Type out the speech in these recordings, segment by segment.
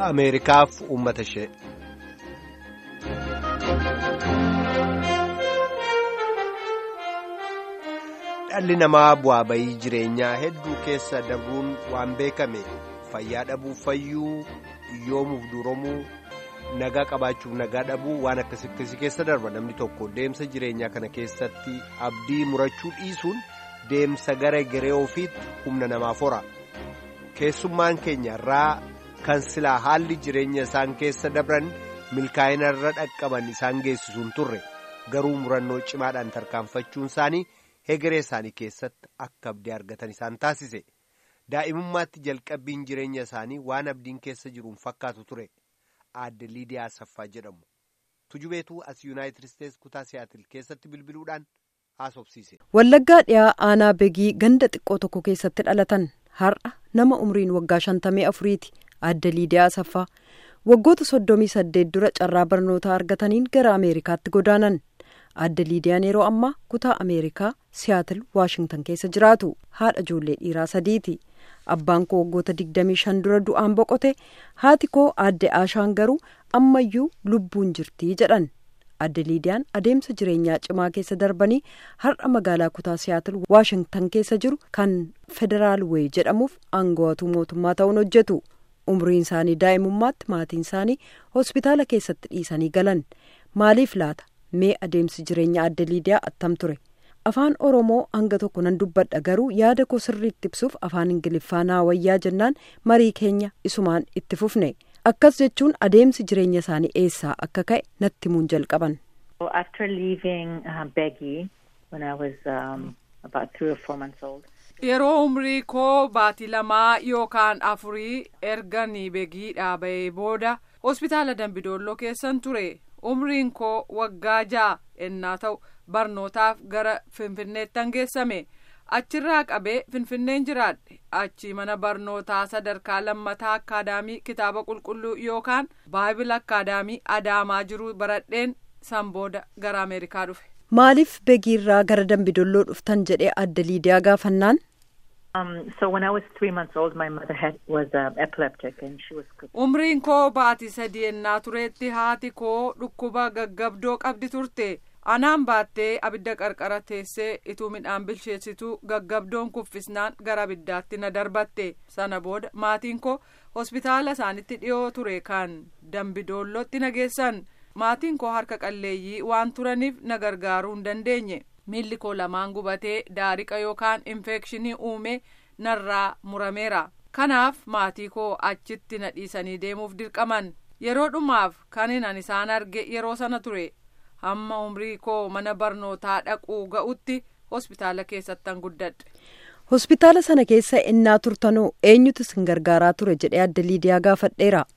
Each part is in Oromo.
Ameerikaaf uummata ishee. Dhalli namaa bu'aa bayii jireenyaa hedduu keessa dabruun waan beekame fayyaa dhabuuf fayyuu yoomuuf duromuu nagaa qabaachuuf nagaa dhabuu waan akkasii keessa darba namni tokko deemsa jireenyaa kana keessatti abdii murachuu dhiisuun deemsa gara garee ofiitti humna namaaf hora keessummaan keenya irraa kan silaa haalli jireenya isaan keessa dabran milkaa'ina irra dhaqqaban isaan geessisuun turre garuu murannoo cimaadhaan tarkaanfachuun isaanii. hegeree isaanii keessatti akka abdii argatan isaan taasise daa'imummaatti jalqabbiin jireenya isaanii waan abdiin keessa jiruun fakkaatu ture aadde liidiyaa saffaa jedhamu tujubeetuu as yuunaayitid isteetsi kutaa siyaatil keessatti bilbiluudhaan haasofsiise. wallaggaa dhiyaa aanaa begii ganda xiqqoo tokko keessatti dhalatan har'a nama umriin waggaa shantamii afuriiti aadde liidiyaa saffaa waggoota soddomii saddeet dura carraa barnootaa argataniin gara ameerikaatti godaanan. aadde liidiyaan yeroo ammaa kutaa ameerikaa siyaatil waashingtan keessa jiraatu haadha ijoollee dhiiraa sadiiti abbaan koo waggoota digdamii shan dura du'aan boqote haati koo aadde aashaan garuu ammayyuu lubbuun jirtii jedhan aadde liidiyaan adeemsa jireenyaa cimaa keessa darbanii har'a magaalaa kutaa siyaatil waashingtan keessa jiru kan federaal weey jedhamuuf aangawatuu mootummaa ta'uun hojjetu umriin isaanii daa'imummaatti maatiin isaanii hospitaala keessatti dhiisanii galan maaliif laata. mee adeemsi jireenya aadde liidiyaa attam ture afaan oromoo hanga tokko nan dubbadha garuu yaada koo sirriitti ibsuuf afaan ingiliffaa naa wayyaa jennaan marii keenya isumaan itti fufne akkas jechuun adeemsi jireenya isaanii eessaa akka ka'e natti himuun jalqaban. yeroo umrii koo baatii lamaa yookaan afurii erganii begii dhaaba'ee booda hospitaala dambidolloo keessan ture. umriin koo waggaa ja'a ennaa ta'u barnootaaf gara finfinneettan geessame achirraa qabee finfinneen jiraadhe achi mana barnootaa sadarkaa lammataa akkaadaamii kitaaba qulqulluu yookaan baayibil akkaadaamii adaamaa jiruu baradheen san booda gara ameerikaa dhufe. maaliif begiirraa gara dambidolloo dhuftan jedhee aadde liidiyaa gaafannaan. umriin koo baatii sadii ennaa tureetti haati koo dhukkuba gaggabdoo qabdi turte anaan baattee abidda qarqara teessee ituu midhaan bilcheessituu gaggabdoon kuffisnaan gara abiddaatti na darbatte sana booda maatiin koo hospitaala isaanitti dhiyoo ture kan dambidoollootti na geessan maatiin koo harka qalleeyyii waan turaniif na gargaaruu hin dandeenye. miilli koo lamaan gubatee daariqa yookaan infekshinii uume narraa murameera kanaaf maatii koo achitti na dhiisanii deemuuf dirqaman yeroo dhumaaf kanan isaan arge yeroo sana ture hamma umrii koo mana barnootaa dhaquu ga'utti hospitaala keessattan guddadhe. hospitaala sana keessa innaa turtanoo eenyutu isin gargaaraa ture jedhee aadde liidiyaa gaafadheera.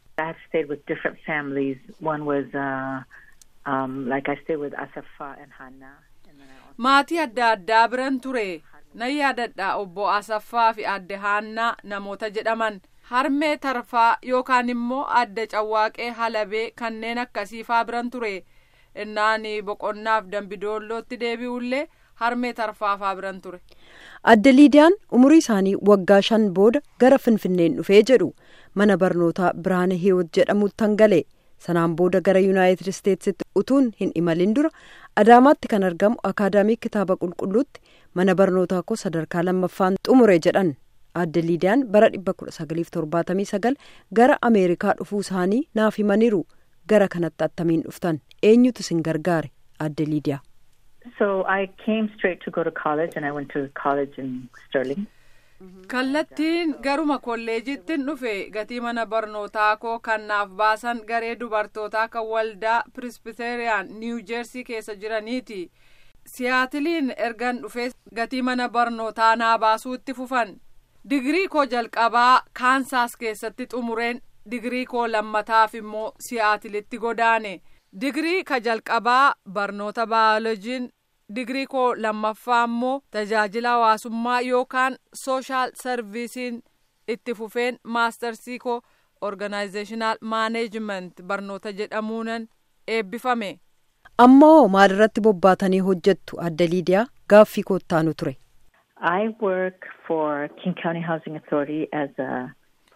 maatii adda addaa biran ture nan yaadadha obbo asaffaa fi adde haannaa namoota jedhaman harmee tarfaa yookaan immoo adde cawwaaqee halabee kanneen akkasiifaa biran ture innaani boqonnaaf dambidoollootti deebi'ullee harmee tarfaafaa biran ture. adde liidiyaan umurii isaanii waggaa shan booda gara finfinneen dhufee jedhu mana barnootaa biraana hiiwot jedhamutti gale. sanaan booda gara yuunaayitid isteetsitti utuun hin imalin dura adaamaatti kan argamu akaadaamii kitaaba qulqulluutti mana barnootaa koo sadarkaa lammaffaan xumure jedhan aadde liidiyaan bara dhibba kudha sagaliif torbaatamii sagal gara ameerikaa dhufuu isaanii naaf himaniiru gara kanatti attamiin dhuftan eenyutu isin gargaare aadde liidiyaa. So I came straight to go to college and I went to college in Sterling. kallattiin garuma kolleejittin dhufe gatii mana barnootaa koo kan naaf baasan garee dubartootaa kan waldaa pirisbiteriyaan niiw jeersii keessa jiraniiti siyaatiliin ergan dhufe gatii mana barnootaa naa baasuu itti fufan digirii koo jalqabaa kaansaas keessatti xumureen digirii koo lammataaf immoo siyaatilitti godaane digirii ka jalqabaa barnoota baayolojiin digirii koo lammaffaa immoo tajaajila hawaasummaa yookaan sooshaal sarviisiin itti fufeen maastarsii koo organaayizeeshinaal maaneejiment barnoota jedhamuunan eebbifame. ammoo maalirratti bobbaatanii hojjettu aadde liidiyaa gaaffii koottaanu ture. I work for King County Housing Authority as a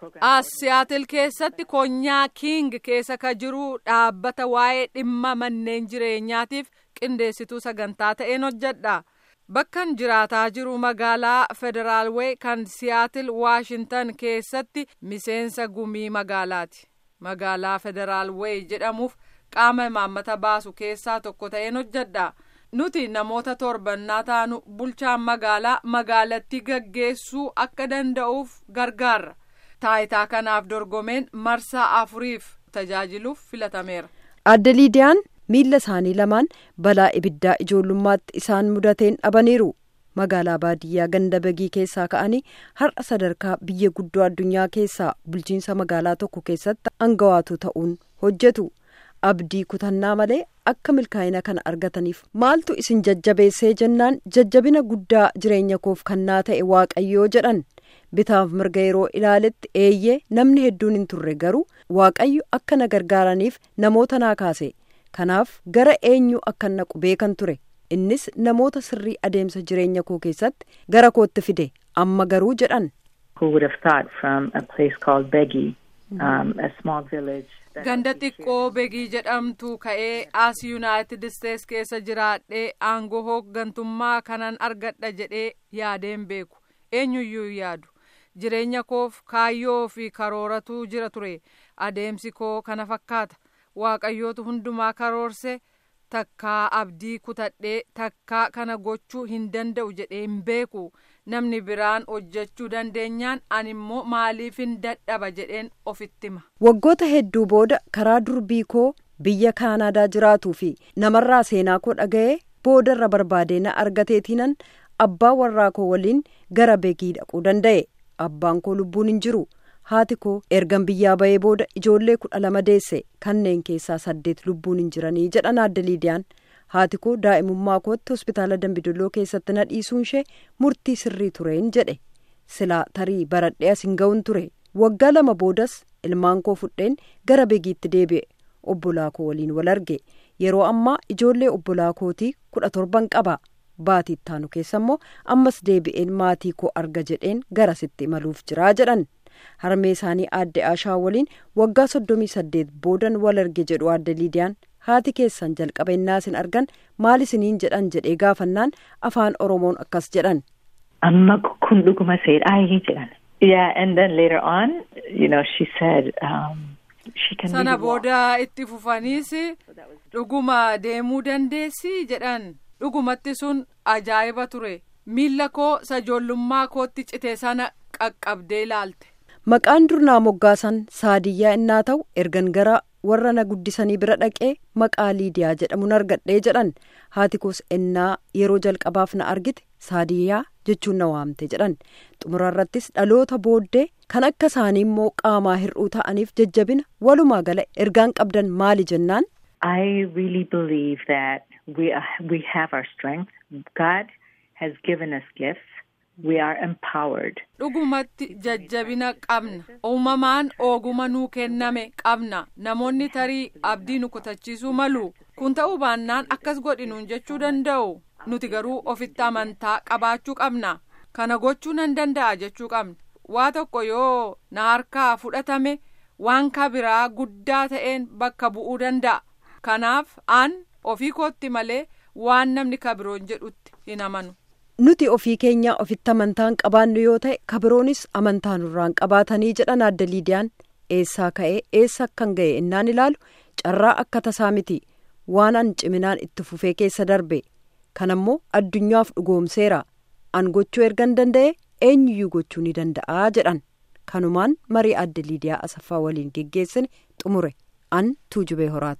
as siyaatil keessatti konyaa king keessa ka jiru dhaabbata waa'ee dhimma manneen jireenyaatiif qindeessituu sagantaa ta'een hojjedha bakkan jiraataa jiru magaalaa federaalwee kan siyaatil waashintan keessatti miseensa gumii magaalaati magaalaa federaalwee jedhamuuf qaama imaammata baasu keessaa tokko ta'een hojjedha nuti namoota torbannaa taanu bulchaan magaalaa magaalattii gaggeessuu akka danda'uuf gargaarra taayitaa kanaaf dorgomeen marsaa afuriif tajaajiluuf filatameera. adda liidiyaan miilla isaanii lamaan balaa ibiddaa ijoollummaatti isaan mudateen dhabaniiru magaalaa baadiyyaa ganda bagii keessaa ka'anii har'a sadarkaa biyya guddoo addunyaa keessaa bulchiinsa magaalaa tokko keessatti aangawaatu ta'uun hojjetu abdii kutannaa malee akka milkaa'ina kana argataniif maaltu isin jajjabeessee jennaan jajjabina guddaa jireenya koof kannaa ta'e waaqayyoo jedhan bitaaf mirga yeroo ilaaletti eeyyee namni hedduun hin turre garuu waaqayyo akka na gargaaraniif namoota naa kaase kanaaf gara eenyu akka naqu beekan ture innis namoota sirrii adeemsa jireenya koo keessatti gara kootti fide amma garuu jedhan. Who would have thought from a place called Begi, um, a small village. ganda xiqqoo begii jedhamtu ka'ee as yuunaayitid isteets keessa jiraadhee aangoo hooggantummaa kanan argadha jedhee yaadeen beeku eenyuyyuu yaadu jireenya koof kaayyoo fi karooratu jira ture adeemsi koo kana fakkaata waaqayyootu hundumaa karoorse takkaa abdii kutadhee takkaa kana gochuu hin danda'u jedhee hin beeku namni biraan hojjechuu dandeenyaan ani immoo maaliifin dadhaba jedheen ofitti hima. waggoota hedduu booda karaa durbii koo biyya kaanaadaa jiraatuu fi namarraa seenaa koo dhaga'ee boodarra barbaadee na argateetiinan abbaa warraa koo waliin gara begii dhaquu danda'e abbaan koo lubbuun hin jiru haati koo ergan biyyaa ba'ee booda ijoollee kudha lama deesse kanneen keessaa saddeet lubbuun hin jiranii jedhan adda liidiyaan haati koo daa'imummaa kootti hospitaala dambidolloo keessatti na dhiisuun ishee murtii sirrii tureen jedhe silaa tarii baradhee as hin ga'uun ture waggaa lama boodas ilmaan koo fudheen gara begiitti deebi'e obbolaa koo waliin wal arge yeroo ammaa ijoollee obbolaa kootii kudha torban qaba baatii ittaanu keessa immoo ammas deebi'een maatii koo arga jedheen garasitti imaluuf jiraa jedhan harmee isaanii aadde aashaa waliin waggaa soddomii saddeet boodan wal arge jedhu aadde liidiyaan haati keessan jalqaba innaa isin argan maal isiniin jedhan jedhee gaafannaan afaan oromoon akkas jedhan. Amma kun dhuguma seedhaayii jedhan. Yeah, and then later on, you know, she said um, she can sana really walk. booda itti fufaniis dhuguma deemuu dandeessi jedhan dhugumatti sun ajaa'iba ture miilla koo sajoollummaa kootti cite sana qaqqabdee ilaalte. maqaan durnaa moggaasan saadiyyaa innaa ta'u ergan gara warra na guddisanii bira dhaqee maqaa liidiyaa jedhamuun argadhee jedhan haati koos ennaa yeroo jalqabaaf na argite saadiyyaa jechuun na waamte jedhan xumurarrattis dhaloota booddee kan akka isaanii immoo qaamaa hir'uu ta'aniif jajjabina walumaa gala ergaan qabdan maali jennaan I really believe that we are, we have our strength. God has given us gifts. We are empowered. dhugumatti jajjabina qabna uumamaan ooguma nuu kenname qabna namoonni tarii abdii nu kutachiisuu malu kun ta'uu baannaan akkas godhinuun jechuu danda'u nuti garuu ofitti amantaa qabaachuu qabna kana gochuu nan danda'a jechuu qabna waa tokko yoo na harkaa fudhatame waan kabiraa guddaa ta'een bakka bu'uu danda'a kanaaf an ofii kootti malee waan namni kabiroon jedhutti hin amanu. nuti ofii keenya ofitti amantaan qabaannu yoo ta'e kabiroonis amantaa nurraan qabaatanii jedhan adda liidiyaan eessaa ka'ee eessa akkan ga'e innaan ilaalu carraa akka tasaa miti waan an ciminaan itti fufee keessa darbe kanammoo addunyaaf dhugoomseera an gochuu ergan danda'e eenyuyyuu gochuu ni danda'aa jedhan kanumaan marii adda liidiyaa asaffaa waliin geggeessine xumure an tuujubee horaati.